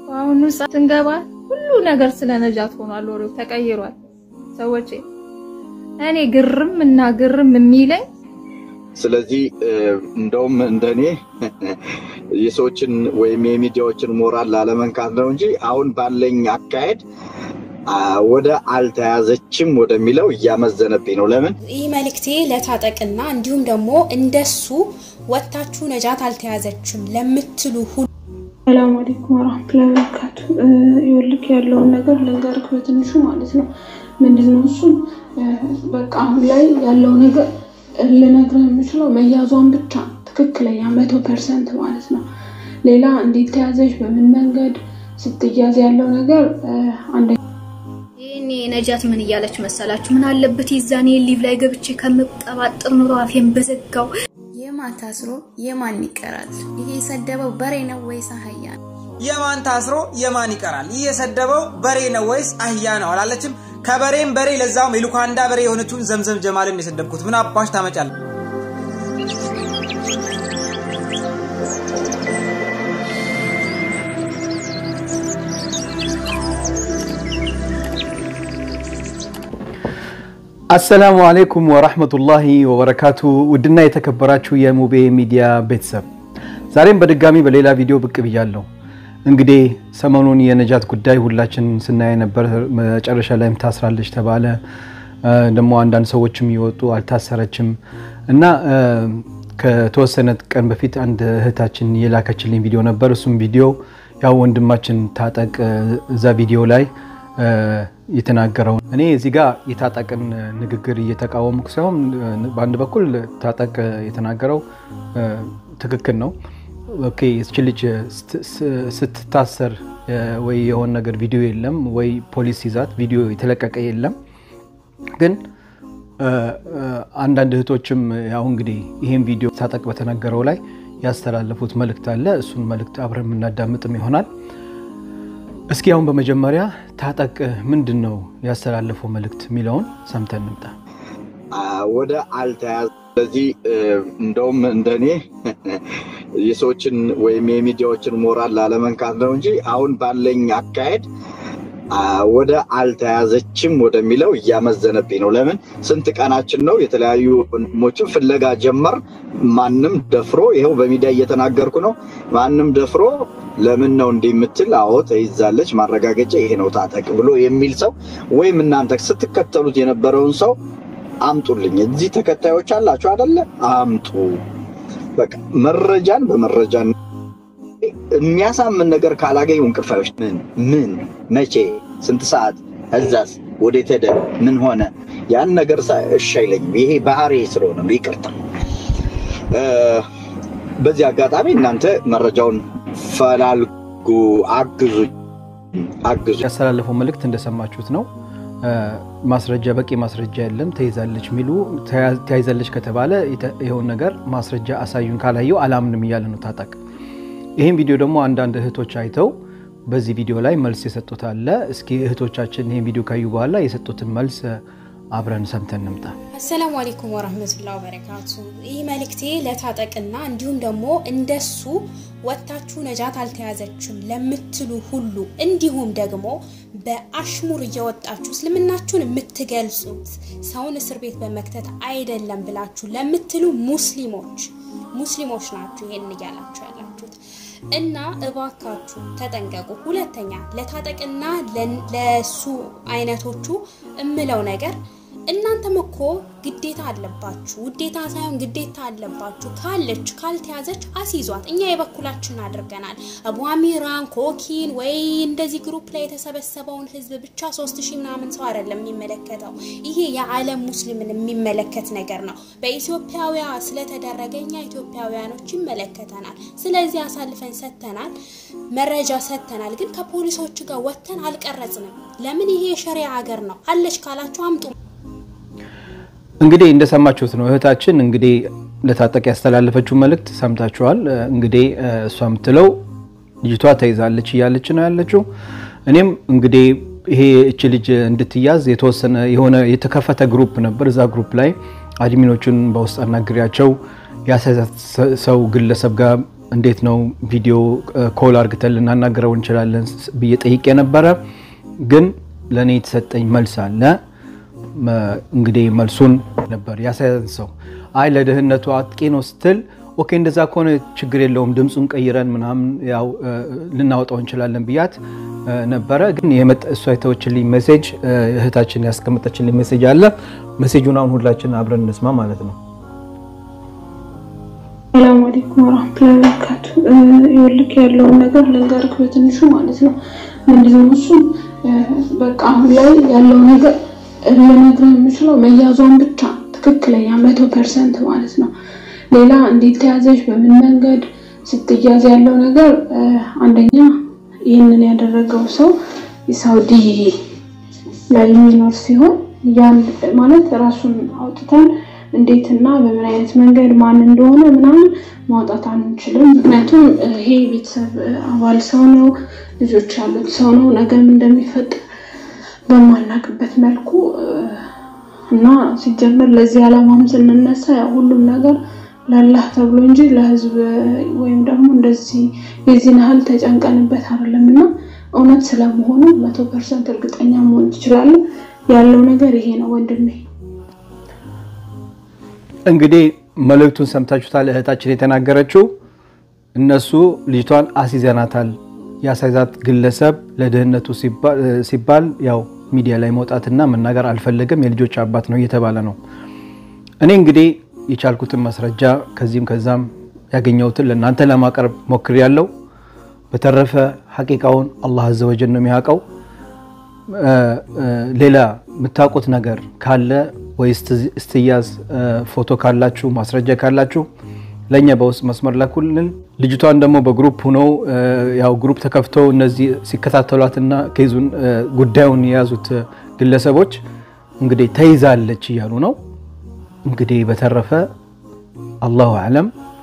አሁኑ ስንገባ ሁሉ ነገር ስለ ነጃት ሆኗል። ወሬው ተቀይሯል። ሰዎች እኔ ግርም እና ግርም የሚለኝ ስለዚህ እንደውም እንደኔ የሰዎችን ወይም የሚዲያዎችን ሞራል ላለመንካት ነው እንጂ አሁን ባለኝ አካሄድ ወደ አልተያዘችም ወደሚለው እያመዘነብኝ ነው። ለምን ይህ መልእክቴ ለታጠቅና እንዲሁም ደግሞ እንደሱ ወታችሁ ነጃት አልተያዘችም ለምትሉ ሁሉ ሰላም አለይኩም ወራህመቱላሂ ወበረካቱ። ይኸውልህ ያለውን ነገር ልንገርህ በትንሹ ማለት ነው። ምንድነው እሱ በቃ አሁን ላይ ያለው ነገር ልነግርህ የምችለው መያዟን ብቻ ትክክለኛ መቶ ፐርሰንት ማለት ነው። ሌላ እንዴት ተያዘች፣ በምን መንገድ ስትያዝ ያለው ነገር አንደ ይህኔ ነጃት ምን እያለች መሰላችሁ? ምን አለበት የዛኔ ሊቭ ላይ ገብቼ ከምቀባጥር ኑሮ አፌን በዘጋው። የማን ታስሮ የማን ይቀራል? ይሄ የሰደበው በሬ ነው ወይስ አህያ ነው? የማን ታስሮ የማን ይቀራል? ይህ የሰደበው በሬ ነው ወይስ አህያ ነው አላለችም? ከበሬም በሬ ለዛውም የሉካንዳ በሬ የሆነችውን ዘምዘም ጀማልን የሰደብኩት ምን አባሽ ታመጫለ? አሰላሙ አሌይኩም ወራህመቱላሂ ወበረካቱ። ውድና የተከበራችሁ የሙቤ ሚዲያ ቤተሰብ ዛሬም በድጋሚ በሌላ ቪዲዮ ብቅ ብያለሁ። እንግዲህ ሰሞኑን የነጃት ጉዳይ ሁላችን ስናየ ነበር። መጨረሻ ላይም ታስራለች ተባለ። ደግሞ አንዳንድ ሰዎችም ይወጡ አልታሰረችም እና ከተወሰነ ቀን በፊት አንድ እህታችን የላከችልኝ ቪዲዮ ነበር። እሱም ቪዲዮ ያው ወንድማችን ታጠቅ እዛ ቪዲዮ ላይ የተናገረው እኔ እዚህ ጋር የታጠቅን ንግግር እየተቃወምኩ ሳይሆን በአንድ በኩል ታጠቅ የተናገረው ትክክል ነው። ኦኬ ይህች ልጅ ስትታሰር ወይ የሆነ ነገር ቪዲዮ የለም ወይ ፖሊስ ይዛት ቪዲዮ የተለቀቀ የለም። ግን አንዳንድ እህቶችም ያው እንግዲህ ይህን ቪዲዮ ታጠቅ በተነገረው ላይ ያስተላለፉት መልእክት አለ። እሱን መልእክት አብረን የምናዳምጥም ይሆናል። እስኪ አሁን በመጀመሪያ ታጠቅ ምንድን ነው ያስተላለፈው መልእክት የሚለውን ሰምተን እንምጣ። ወደ አልተያዘ ስለዚህ እንደውም እንደኔ የሰዎችን ወይም የሚዲያዎችን ሞራል ላለመንካት ነው እንጂ አሁን ባለኝ አካሄድ ወደ አልተያዘችም ወደሚለው እያመዘነብኝ ነው። ለምን ስንት ቀናችን ነው? የተለያዩ ወንድሞችን ፍለጋ ጀመር። ማንም ደፍሮ ይኸው በሚዲያ እየተናገርኩ ነው። ማንም ደፍሮ ለምን ነው እንዲህ የምትል? አዎ ተይዛለች፣ ማረጋገጫ ይሄ ነው ታጠቅ ብሎ የሚል ሰው ወይም እናንተ ስትከተሉት የነበረውን ሰው አምጡልኝ። እዚህ ተከታዮች አላችሁ አደለ? አምጡ። በቃ መረጃን በመረጃ የሚያሳምን ነገር ካላገኙ እንቅልፋዮች ምን ምን መቼ ስንት ሰዓት እዛስ ወዴት ሄደ ምን ሆነ ያን ነገር እሺ አይለኝም። ይሄ ባህሪ ስለሆነ ነው። ይቅርታ። በዚህ አጋጣሚ እናንተ መረጃውን ፈላልጉ፣ አግዙ አግዙ። ያስተላለፈው መልእክት እንደሰማችሁት ነው። ማስረጃ በቂ ማስረጃ የለም ተይዛለች የሚሉ ተያይዛለች ከተባለ ይኸውን ነገር ማስረጃ አሳዩን፣ ካላየው አላምንም እያለ ነው ታጠቅ። ይህን ቪዲዮ ደግሞ አንዳንድ እህቶች አይተው በዚህ ቪዲዮ ላይ መልስ የሰጡት አለ። እስኪ እህቶቻችን ይህን ቪዲዮ ካዩ በኋላ የሰጡትን መልስ አብረን ሰምተን እንምጣ። አሰላሙ አለይኩም ወራህመቱላሂ ወበረካቱ። ይህ መልእክቴ ለታጠቅና እንዲሁም ደግሞ እንደሱ ወታችሁ ነጃት አልተያዘችም ለምትሉ ሁሉ እንዲሁም ደግሞ በአሽሙር እየወጣችሁ እስልምናችሁን የምትገልጹት ሰውን እስር ቤት በመክተት አይደለም ብላችሁ ለምትሉ ሙስሊሞች ሙስሊሞች ናችሁ ይሄን እያላችሁ ያላችሁት እና እባካችሁ ተጠንቀቁ። ሁለተኛ ለታጠቅና ለሱ አይነቶቹ እምለው ነገር እናንተም እኮ ግዴታ አለባችሁ። ውዴታ ሳይሆን ግዴታ አለባችሁ። ካለች ካልተያዘች አስይዟት። እኛ የበኩላችን አድርገናል። አቡ አሚራን ኮኪን ወይ እንደዚህ ግሩፕ ላይ የተሰበሰበውን ህዝብ ብቻ ሶስት ሺህ ምናምን ሰው አይደለም የሚመለከተው። ይሄ የዓለም ሙስሊምን የሚመለከት ነገር ነው። በኢትዮጵያውያ ስለተደረገ እኛ ኢትዮጵያውያኖች ይመለከተናል። ስለዚህ አሳልፈን ሰጥተናል፣ መረጃ ሰጥተናል። ግን ከፖሊሶች ጋር ወጥተን አልቀረጽንም። ለምን? ይሄ የሸሪያ ሀገር ነው። አለች ካላችሁ አምጡ። እንግዲህ እንደሰማችሁት ነው እህታችን እንግዲህ ለታጠቅ ያስተላለፈችው መልእክት ሰምታችኋል። እንግዲህ እሷ የምትለው ልጅቷ ተይዛለች እያለች ነው ያለችው። እኔም እንግዲህ ይሄ እች ልጅ እንድትያዝ የተወሰነ የሆነ የተከፈተ ግሩፕ ነበር። እዛ ግሩፕ ላይ አድሚኖቹን በውስጥ አናግሪያቸው ያሳያት ሰው ግለሰብ ጋር እንዴት ነው ቪዲዮ ኮል አርግተን ልናናገረው እንችላለን ብዬ ጠይቄ ነበረ። ግን ለእኔ የተሰጠኝ መልስ አለ። እንግዲህ መልሱን ነበር ያሳያንሰው። አይ ለደህንነቱ አጥቂ ነው ስትል ኦኬ፣ እንደዛ ከሆነ ችግር የለውም ድምፁን ቀይረን ምናምን ያው ልናወጣው እንችላለን ብያት ነበረ። ግን እሷ የተወችልኝ ሜሴጅ እህታችን ያስቀመጠችልኝ ሜሴጅ አለ። ሜሴጁን አሁን ሁላችን አብረን እንስማ ማለት ነው። ሰላም አለይኩም ወራህመቱላሂ ወበረካቱ። ይኸውልህ ያለውን ነገር ልንገርህ በትንሹ ማለት ነው። ምንድነው እሱ በቃ አሁን ላይ ያለው ነገር ልነግርህ የምችለው መያዟን ብቻ ትክክለኛ መቶ ፐርሰንት ማለት ነው። ሌላ እንዴት ተያዘች፣ በምን መንገድ ስትያዝ ያለው ነገር አንደኛ ይህንን ያደረገው ሰው የሳውዲ ላይ የሚኖር ሲሆን ያን ማለት ራሱን አውጥተን እንዴት እና በምን አይነት መንገድ ማን እንደሆነ ምናምን ማውጣት አንችልም። ምክንያቱም ይሄ ቤተሰብ አባል ሰው ነው፣ ልጆች ያሉት ሰው ነው። ነገም እንደሚፈጠር በማናቅበት መልኩ እና ሲጀመር ለዚህ ዓላማም ስንነሳ ያው ሁሉም ነገር ለአላህ ተብሎ እንጂ ለህዝብ ወይም ደግሞ እንደዚህ የዚህን ያህል ተጨንቀንበት አይደለም እና እውነት ስለመሆኑ መቶ ፐርሰንት እርግጠኛ መሆን ትችላለን። ያለው ነገር ይሄ ነው ወንድሜ። እንግዲህ መልእክቱን ሰምታችሁታል። እህታችን የተናገረችው እነሱ ልጅቷን አስይዘናታል። ያሳይዛት ግለሰብ ለደህንነቱ ሲባል ያው ሚዲያ ላይ መውጣትና መናገር አልፈለገም። የልጆች አባት ነው እየተባለ ነው። እኔ እንግዲህ የቻልኩትን ማስረጃ ከዚህም ከዛም ያገኘሁትን ለእናንተ ለማቅረብ ሞክሬያለሁ። በተረፈ ሐቂቃውን አላህ አዘወጀል ነው የሚያውቀው። ሌላ የምታውቁት ነገር ካለ ወይ ስትያዝ ፎቶ ካላችሁ ማስረጃ ካላችሁ ለእኛ በውስጥ መስመር ላኩልን። ልጅቷን ደግሞ በግሩፕ ሁነው ያው ግሩፕ ተከፍተው እነዚህ ሲከታተሏትና ከይዙን ጉዳዩን የያዙት ግለሰቦች እንግዲህ ተይዛለች እያሉ ነው። እንግዲህ በተረፈ አላሁ አለም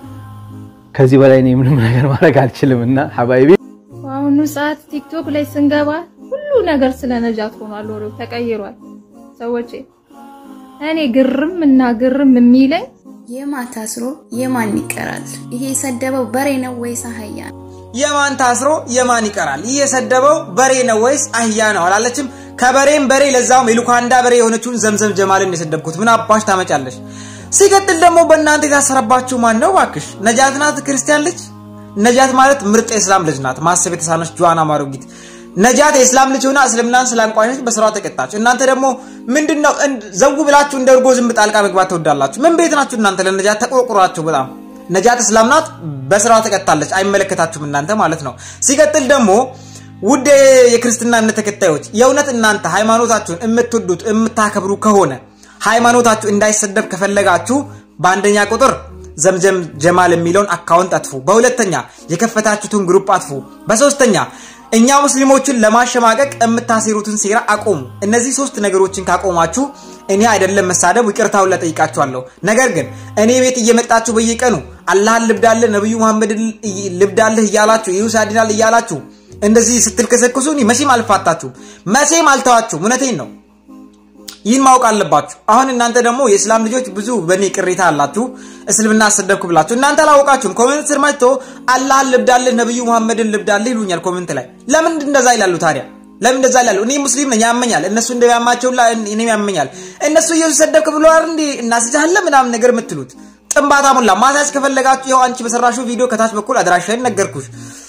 ከዚህ በላይ እኔ ምንም ነገር ማድረግ አልችልም እና ሀባይቢ በአሁኑ ሰዓት ቲክቶክ ላይ ስንገባ ሁሉ ነገር ስለ ነጃት ሆኗል። ወሬው ተቀይሯል። ሰዎች እኔ ግርም እና ግርም የሚለኝ የማን ታስሮ የማን ይቀራል? ይሄ የሰደበው በሬ ነው ወይስ አህያ ነው? የማን ታስሮ የማን ይቀራል? ይህ የሰደበው በሬ ነው ወይስ አህያ ነው አላለችም? ከበሬም በሬ ለዛውም የሉካንዳ በሬ የሆነችውን ዘምዘም ጀማልን የሰደብኩት ምን አባሽ ታመጫለሽ? ሲቀጥል ደግሞ በእናንተ የታሰረባችሁ ማን ነው? እባክሽ ነጃት ናት፣ ክርስቲያን ልጅ ነጃት ማለት ምርጥ የእስላም ልጅ ናት። ማሰብ የተሳነች ጆዋና ማሮጊት ነጃት የእስላም ልጅ ሆና እስልምናን ስላንቋሸች በስራዋ ተቀጣች። እናንተ ደግሞ ምንድነው ዘው ብላችሁ እንደ እርጎ ዝንብ ጣልቃ መግባት ትወዳላችሁ። ምን ቤት ናችሁ እናንተ? ለነጃት ተቆርቁራችሁ በጣም ነጃት እስላም ናት፣ በስራዋ ተቀጣለች። አይመለከታችሁም እናንተ ማለት ነው። ሲቀጥል ደግሞ ውድ የክርስትና እምነት ተከታዮች የእውነት እናንተ ሃይማኖታችሁን የምትወዱት የምታከብሩ ከሆነ ሃይማኖታችሁ እንዳይሰደብ ከፈለጋችሁ በአንደኛ ቁጥር ዘምዘም ጀማል የሚለውን አካውንት አጥፉ። በሁለተኛ የከፈታችሁትን ግሩፕ አጥፉ። በሶስተኛ እኛ ሙስሊሞችን ለማሸማቀቅ የምታሴሩትን ሴራ አቆሙ። እነዚህ ሶስት ነገሮችን ካቆማችሁ እኔ አይደለም መሳደብ ይቅርታውን ለጠይቃችኋለሁ። ነገር ግን እኔ ቤት እየመጣችሁ በየቀኑ አላህን ልብዳለህ ነብዩ መሐመድን ልብዳለህ እያላችሁ ኢየሱስ ያድናል እያላችሁ እንደዚህ ስትልከሰክሱ እኔ መቼም አልፋታችሁም፣ መቼም አልተዋችሁም። እውነቴን ነው። ይህን ማወቅ አለባችሁ። አሁን እናንተ ደግሞ የእስላም ልጆች ብዙ በእኔ ቅሬታ አላችሁ። እስልምና አሰደብኩ ብላችሁ እናንተ አላወቃችሁም። ኮሜንት ስር መጥቶ አላህን ልብዳለህ ነብዩ መሐመድን ልብዳለህ ይሉኛል ኮሜንት ላይ። ለምን እንደዛ ይላሉ ታዲያ? ለምን እንደዛ ይላሉ? እኔ ሙስሊም ነኝ ያመኛል። እነሱ እንደሚያማቸውላ እኔም ያመኛል። እነሱ ኢየሱስ ሰደብክ ብሎ አይደል እንዴ እናስጃለን ምናምን ነገር የምትሉት ጥንባታ ሙላ። ማሳጅ ከፈለጋችሁ ይኸው አንቺ በሰራሽው ቪዲዮ ከታች በኩል አድራሻዬን ነገርኩሽ።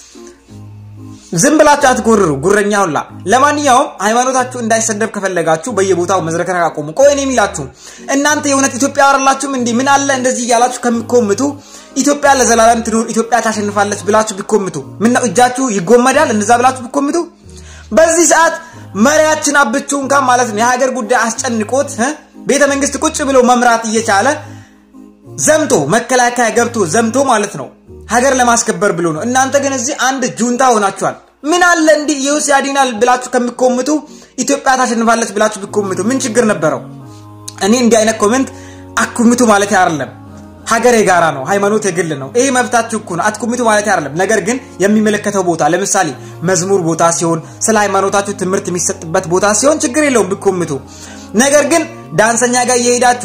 ዝም ብላችሁ አትጎርሩ፣ ጉረኛ ሁላ። ለማንኛውም ሃይማኖታችሁ እንዳይሰደብ ከፈለጋችሁ በየቦታው መዝረከረክ አቆሙ። ቆይ እኔ የሚላችሁ እናንተ የእውነት ኢትዮጵያ አይደላችሁም እንዲህ ምን አለ እንደዚህ እያላችሁ ከሚኮምቱ ኢትዮጵያ ለዘላለም ትኑር፣ ኢትዮጵያ ታሸንፋለች ብላችሁ ቢኮምቱ ምነው እጃችሁ ይጎመዳል? እንደዛ ብላችሁ ቢኮምቱ በዚህ ሰዓት መሪያችን አብቹ እንኳን ማለት ነው የሀገር ጉዳይ አስጨንቆት ቤተ መንግስት ቁጭ ብሎ መምራት እየቻለ ዘምቶ መከላከያ ገብቶ ዘምቶ ማለት ነው ሀገር ለማስከበር ብሎ ነው። እናንተ ግን እዚህ አንድ ጁንታ ሆናችኋል። ምን አለ እንዲህ ኢየሱስ ያድናል ብላችሁ ከሚኮምቱ ኢትዮጵያ ታሸንፋለች ብላችሁ ቢኮምቱ ምን ችግር ነበረው? እኔ እንዲህ አይነት ኮሜንት አኩምቱ ማለት አይደለም። ሀገር የጋራ ነው፣ ሃይማኖት የግል ነው። ይሄ መብታችሁ እኮ ነው። አትኩምቱ ማለት አይደለም። ነገር ግን የሚመለከተው ቦታ ለምሳሌ መዝሙር ቦታ ሲሆን፣ ስለ ሃይማኖታችሁ ትምህርት የሚሰጥበት ቦታ ሲሆን ችግር የለውም ቢኮምቱ። ነገር ግን ዳንሰኛ ጋር እየሄዳችሁ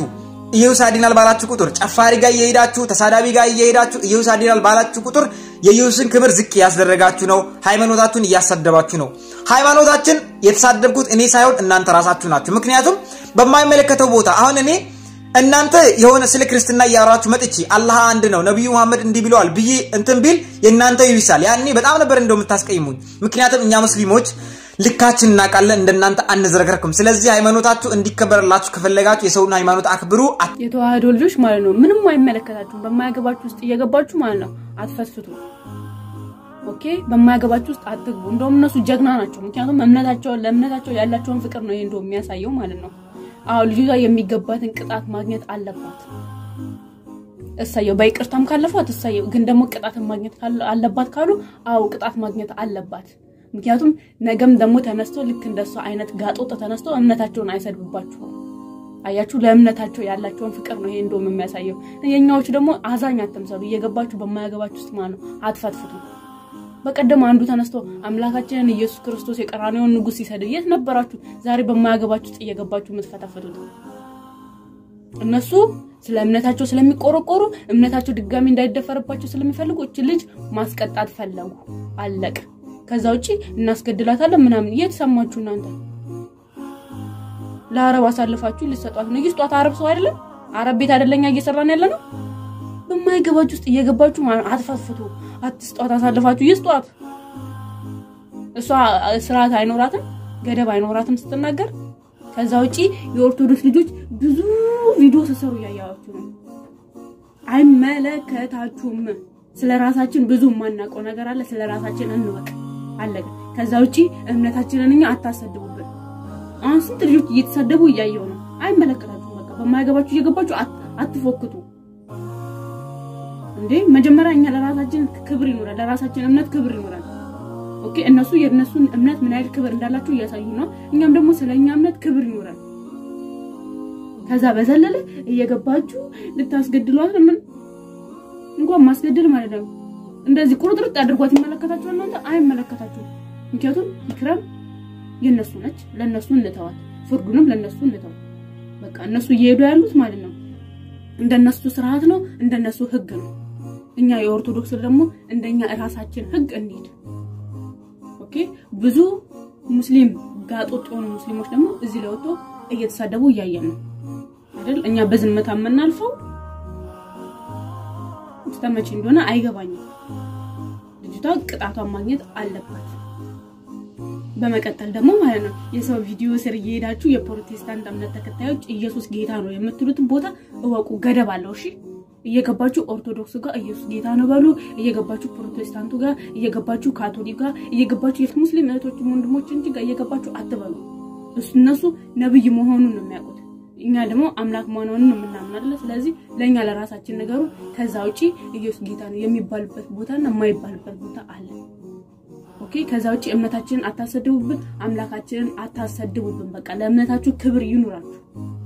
ኢየሱስ ያድናል ባላችሁ ቁጥር ጨፋሪ ጋር እየሄዳችሁ ተሳዳቢ ጋር እየሄዳችሁ ኢየሱስ ያድናል ባላችሁ ቁጥር የኢየሱስን ክብር ዝቅ እያስደረጋችሁ ነው። ሃይማኖታችሁን እያሳደባችሁ ነው። ሃይማኖታችን የተሳደብኩት እኔ ሳይሆን እናንተ ራሳችሁ ናችሁ። ምክንያቱም በማይመለከተው ቦታ አሁን እኔ እናንተ የሆነ ስለ ክርስትና እያወራችሁ መጥቼ አላህ አንድ ነው ነቢዩ መሐመድ እንዲህ ብለዋል ብዬ እንትን ቢል የእናንተ ይብሳል። ያኔ በጣም ነበር እንደው የምታስቀይሙኝ። ምክንያቱም እኛ ሙስሊሞች ልካችን እናውቃለን፣ እንደናንተ አንዝረክረክም። ስለዚህ ሃይማኖታችሁ እንዲከበርላችሁ ከፈለጋችሁ የሰውን ሃይማኖት አክብሩ። የተዋህዶ ልጆች ማለት ነው ምንም አይመለከታችሁም። በማያገባችሁ ውስጥ እየገባችሁ ማለት ነው አትፈትፍቱ። ኦኬ፣ በማያገባችሁ ውስጥ አትግቡ። እንደውም እነሱ ጀግና ናቸው። ምክንያቱም እምነታቸውን ለእምነታቸው ያላቸውን ፍቅር ነው ይሄ እንደው የሚያሳየው ማለት ነው። አዎ ልጅቷ የሚገባትን ቅጣት ማግኘት አለባት። እሳየው በይቅርታም ካለፏት እሳየው። ግን ደግሞ ቅጣትን ማግኘት አለባት ካሉ አዎ ቅጣት ማግኘት አለባት። ምክንያቱም ነገም ደግሞ ተነስቶ ልክ እንደሷ አይነት ጋጦጥ ተነስቶ እምነታቸውን አይሰድብባችሁም። አያችሁ፣ ለእምነታቸው ያላቸውን ፍቅር ነው ይሄ እንደውም የሚያሳየው። የኛዎቹ ደግሞ አዛኝ አትምሰሉ፣ እየገባችሁ በማያገባችሁ ውስጥ ማለት ነው አትፈትፍቱ። በቀደም አንዱ ተነስቶ አምላካችንን ኢየሱስ ክርስቶስ የቀራንዮውን ንጉሥ ሲሰድብ የት ነበራችሁ? ዛሬ በማያገባችሁ ውስጥ እየገባችሁ የምትፈተፍቱት እነሱ ስለ እምነታቸው ስለሚቆረቆሩ እምነታቸው ድጋሚ እንዳይደፈርባቸው ስለሚፈልጉ እች ልጅ ማስቀጣት ፈለጉ። አለቀ። ከዛ ውጪ እናስገድላታለን ምናምን የት ሰማችሁ እናንተ? ለአረብ አሳልፋችሁ ልሰጧት ነው። ይስጧት። አረብ ሰው አይደለም? አረብ ቤት አይደለኛ እየሰራን ያለ ነው። በማይገባችሁ ውስጥ እየገባችሁ አትፈትፍቱ። አትስጧት፣ አሳልፋችሁ ይስጧት። እሷ ስርዓት አይኖራትም፣ ገደብ አይኖራትም ስትናገር። ከዛ ውጪ የኦርቶዶክስ ልጆች ብዙ ቪዲዮ ስሰሩ እያያችሁ ነው። አይመለከታችሁም። ስለ ራሳችን ብዙ የማናውቀው ነገር አለ። ስለ ራሳችን እንወቅ። አለቀ። ከዛ ውጪ እምነታችንን እኛ አታሰድቡብን። አሁን ስንት ልጆች እየተሳደቡ እያየው ነው። አይመለከታችሁም። በቃ በማይገባችሁ እየገባችሁ አትፎክቱ። እንዴ መጀመሪያ እኛ ለራሳችን ክብር ይኖራል፣ ለራሳችን እምነት ክብር ይኖራል። ኦኬ እነሱ የእነሱን እምነት ምን ያህል ክብር እንዳላቸው እያሳዩ ነው። እኛም ደግሞ ስለኛ እምነት ክብር ይኖራል። ከዛ በዘለለ እየገባችሁ ልታስገድሏት ምን እንኳን ማስገደል ማለት ነው እንደዚህ ቁርጥርጥ አድርጓት ይመለከታችኋል? እናንተ አይመለከታችሁም። ምክንያቱም ኢክራም የነሱ ነች፣ ለነሱ እንተዋት፣ ፍርዱንም ለነሱ እንተዋት። በቃ እነሱ እየሄዱ ያሉት ማለት ነው እንደነሱ ስርዓት ነው፣ እንደነሱ ህግ ነው። እኛ የኦርቶዶክስ ደግሞ እንደኛ እራሳችን ህግ እንሂድ። ኦኬ ብዙ ሙስሊም ጋጦጥ የሆኑ ሙስሊሞች ደግሞ እዚህ ላይ ወጥተው እየተሳደቡ እያየን ነው አይደል? እኛ በዝምታ የምናልፈው ስተመቼ እንደሆነ አይገባኝም። ልጅቷ ቅጣቷን ማግኘት አለባት። በመቀጠል ደግሞ ማለት ነው የሰው ቪዲዮ ስር እየሄዳችሁ የፕሮቴስታንት እምነት ተከታዮች ኢየሱስ ጌታ ነው የምትሉትን ቦታ እወቁ፣ ገደብ አለው። እሺ እየገባችሁ ኦርቶዶክሱ ጋር ኢየሱስ ጌታ ነው በሉ፣ እየገባችሁ ፕሮቴስታንቱ ጋር፣ እየገባችሁ ካቶሊክ ጋር፣ እየገባችሁ የሙስሊም እህቶች ወንድሞች እንጂ ጋር እየገባችሁ አትበሉ። እነሱ ነብይ መሆኑን ነው የሚያውቁት። እኛ ደግሞ አምላክ መሆኑን ነው የምናምናለ። ስለዚህ ለእኛ ለራሳችን ነገሩ ከዛ ውጪ ኢየሱስ ጌታ ነው የሚባልበት ቦታና የማይባልበት ቦታ አለ። ኦኬ ከዛ ውጪ እምነታችንን አታሰድቡብን፣ አምላካችንን አታሰድቡብን። በቃ ለእምነታችሁ ክብር ይኑራችሁ።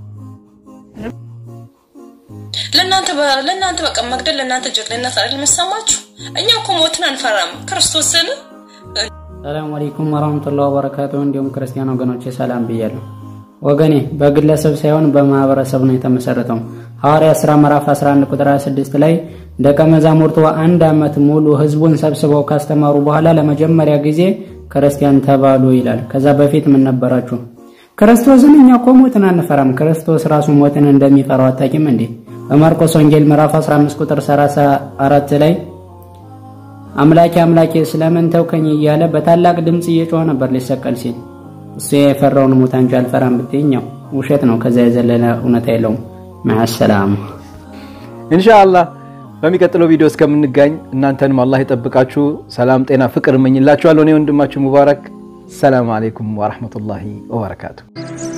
ለእናንተ ለእናንተ በቃ መግደል ለእናንተ ጀግንነት አይደል የሚሰማችሁ? እኛ እኮ ሞትን አንፈራም። ክርስቶስን ሰላም አለይኩም ወራህመቱላሂ ወበረካቱ። እንዲሁም ክርስቲያን ወገኖቼ ሰላም ብያለሁ። ወገኔ በግለሰብ ሳይሆን በማህበረሰብ ነው የተመሰረተው። ሐዋርያ ሥራ ምዕራፍ 11 ቁጥር 26 ላይ ደቀ መዛሙርቱ አንድ ዓመት ሙሉ ህዝቡን ሰብስበው ካስተማሩ በኋላ ለመጀመሪያ ጊዜ ክርስቲያን ተባሉ ይላል። ከዛ በፊት ምን ነበራችሁ? ክርስቶስን እኛ እኮ ሞትን አንፈራም። ክርስቶስ ራሱ ሞትን እንደሚፈራው አታውቂም እንዴ? በማርቆስ ወንጌል ምዕራፍ 15 ቁጥር 34 ላይ አምላኬ አምላኬ ስለምን ተውከኝ እያለ በታላቅ ድምፅ እየጮኸ ነበር ሊሰቀል ሲል እሱ የፈራውን ሞት እንጂ አልፈራም ብትይኛው ውሸት ነው። ከዛ የዘለለ እውነት የለውም። ማሰላም ኢንሻአላህ በሚቀጥለው ቪዲዮ እስከምንጋኝ እናንተንም አላህ ይጠብቃችሁ። ሰላም፣ ጤና፣ ፍቅር እመኝላችኋለሁ። እኔ ወንድማችሁ ሙባረክ። ሰላም አለይኩም ወራህመቱላሂ ወበረካቱ።